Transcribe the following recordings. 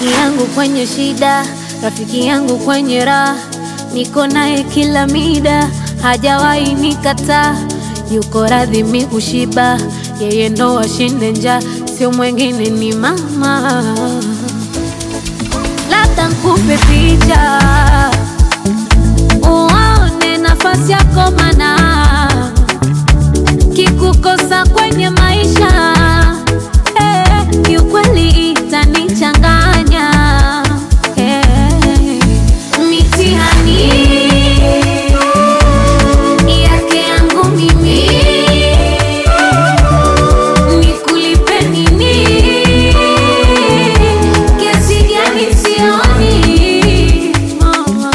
Rafiki yangu kwenye shida, rafiki yangu kwenye raha, niko naye kila mida, hajawahi nikataa, yuko radhi mi kushiba, yeye ndo ashinde njaa, sio mwengine ni mama. Labda nkupe picha uone nafasi yako, mana kikukosa kwenye maisha eh, kiukweli itanichanganya eh, mitihani yake yangu mimi nikulipe nini? Kiasi gani sioni mama.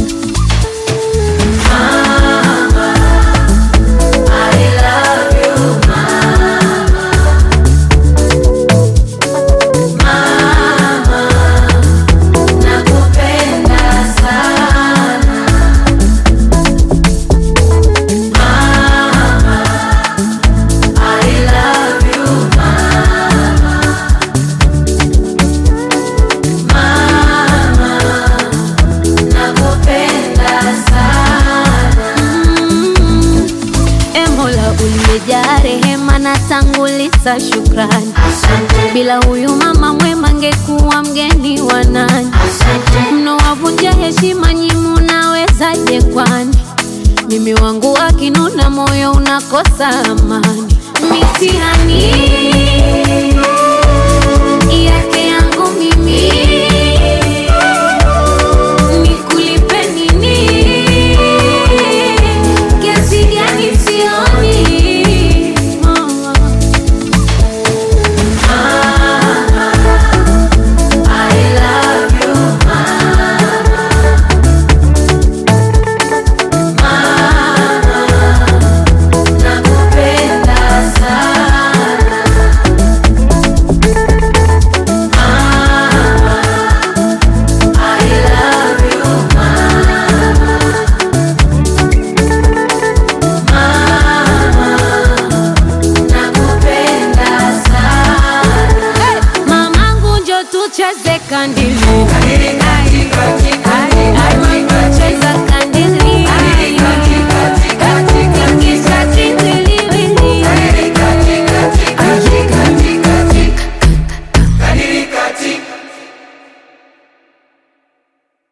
Mm. E Mola uliyejaa rehema na tanguliza shukrani, bila huyu mama mwema ngekuwa mgeni wa nani? Mnowavunja heshima nyi munawezaje kwani? Mimi wangu akinuna moyo unakosa amani, mitihani yake yangu mimi nikulipe nini? Kiasi gani sioni mama. Mamangu njo tucheze kandili